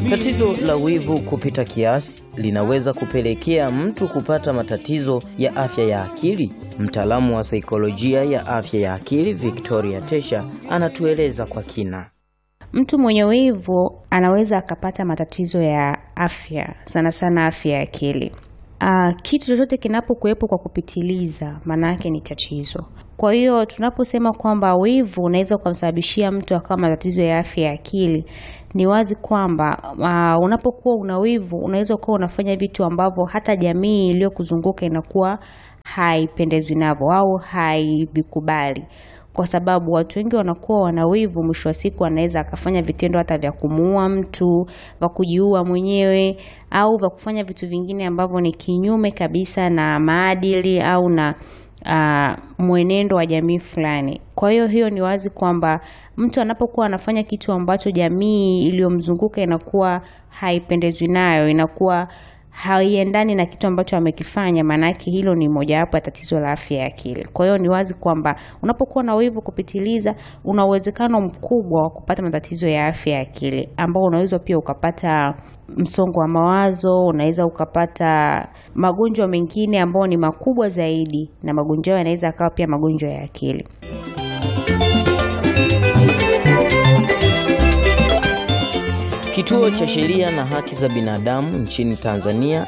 Tatizo la wivu kupita kiasi linaweza kupelekea mtu kupata matatizo ya afya ya akili. Mtaalamu wa saikolojia ya afya ya akili Victoria Tesha anatueleza kwa kina. Mtu mwenye wivu anaweza akapata matatizo ya afya, sana sana afya ya akili. Uh, kitu chochote kinapokuwepo kwa kupitiliza, maana yake ni tatizo. Kwa hiyo tunaposema kwamba wivu unaweza ukamsababishia mtu akawa matatizo ya afya ya akili, ni wazi kwamba uh, unapokuwa una wivu unaweza ukawa unafanya vitu ambavyo hata jamii iliyokuzunguka inakuwa haipendezwi navyo au haivikubali kwa sababu watu wengi wanakuwa wana wivu. Mwisho wa siku anaweza akafanya vitendo hata vya kumuua mtu, vya kujiua mwenyewe, au vya kufanya vitu vingine ambavyo ni kinyume kabisa na maadili au na uh, mwenendo wa jamii fulani. Kwa hiyo hiyo ni wazi kwamba mtu anapokuwa anafanya kitu ambacho jamii iliyomzunguka inakuwa haipendezwi nayo, inakuwa haiendani na kitu ambacho amekifanya, maanake hilo ni mojawapo ya tatizo la afya ya akili. Kwa hiyo ni wazi kwamba unapokuwa na wivu kupitiliza, una uwezekano mkubwa wa kupata matatizo ya afya ya akili, ambao unaweza pia ukapata msongo wa mawazo, unaweza ukapata magonjwa mengine ambayo ni makubwa zaidi, na magonjwa hayo yanaweza akawa pia magonjwa ya akili. Kituo cha Sheria na Haki za Binadamu nchini Tanzania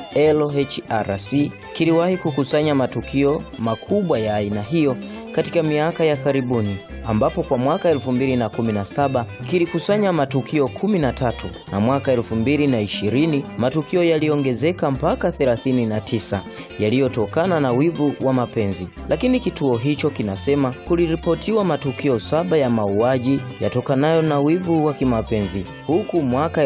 LHRC kiliwahi kukusanya matukio makubwa ya aina hiyo katika miaka ya karibuni ambapo kwa mwaka 2017 kilikusanya matukio 13 na mwaka 2020 matukio yaliongezeka mpaka 39 yaliyotokana na wivu wa mapenzi. Lakini kituo hicho kinasema kuliripotiwa matukio saba ya mauaji yatokanayo na wivu wa kimapenzi, huku mwaka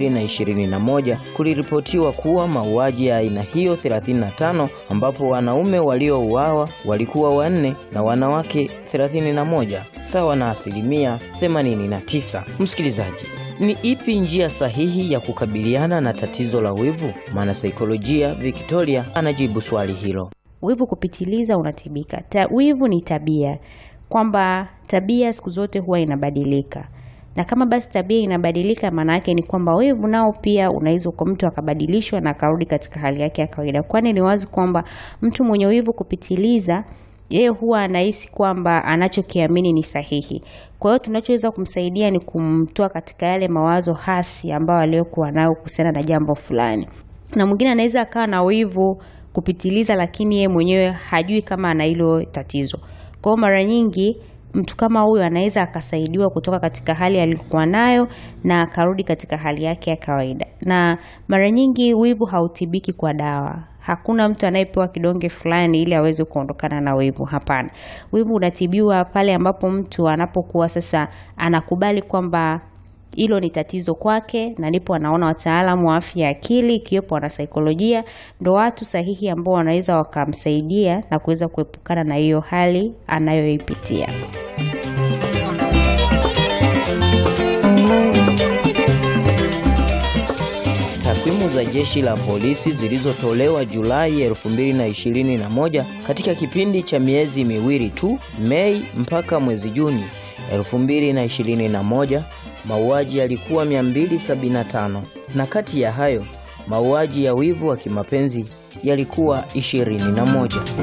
2021 kuliripotiwa kuwa mauaji ya aina hiyo 35 ambapo wanaume waliouawa walikuwa wanne na wanawake 31 sawa na asilimia 89. Msikilizaji, ni ipi njia sahihi ya kukabiliana na tatizo la wivu? Mwanasaikolojia Victoria anajibu swali hilo. Wivu kupitiliza unatibika. Ta, wivu ni tabia, kwamba tabia siku zote huwa inabadilika, na kama basi tabia inabadilika, maana yake ni kwamba wivu nao pia unaweza kwa mtu akabadilishwa na akarudi katika hali yake ya kawaida, kwani ni wazi kwamba mtu mwenye wivu kupitiliza yeye huwa anahisi kwamba anachokiamini ni sahihi. Kwa hiyo tunachoweza kumsaidia ni kumtoa katika yale mawazo hasi ambayo aliyokuwa nayo kuhusiana na jambo fulani. Na mwingine anaweza akawa na wivu kupitiliza, lakini yeye mwenyewe hajui kama ana hilo tatizo. Kwa hiyo mara nyingi mtu kama huyo anaweza akasaidiwa kutoka katika hali aliyokuwa nayo na akarudi katika hali yake ya kawaida. Na mara nyingi wivu hautibiki kwa dawa. Hakuna mtu anayepewa kidonge fulani ili aweze kuondokana na wivu. Hapana, wivu unatibiwa pale ambapo mtu anapokuwa sasa anakubali kwamba hilo ni tatizo kwake, na ndipo anaona wataalamu wa afya ya akili ikiwepo wanasaikolojia ndo watu sahihi ambao wanaweza wakamsaidia na kuweza kuepukana na hiyo hali anayoipitia. Takwimu za jeshi la polisi zilizotolewa Julai 2021 katika kipindi cha miezi miwili tu, Mei mpaka mwezi Juni 2021, mauaji yalikuwa 275 na kati ya hayo mauaji ya wivu wa kimapenzi yalikuwa 21.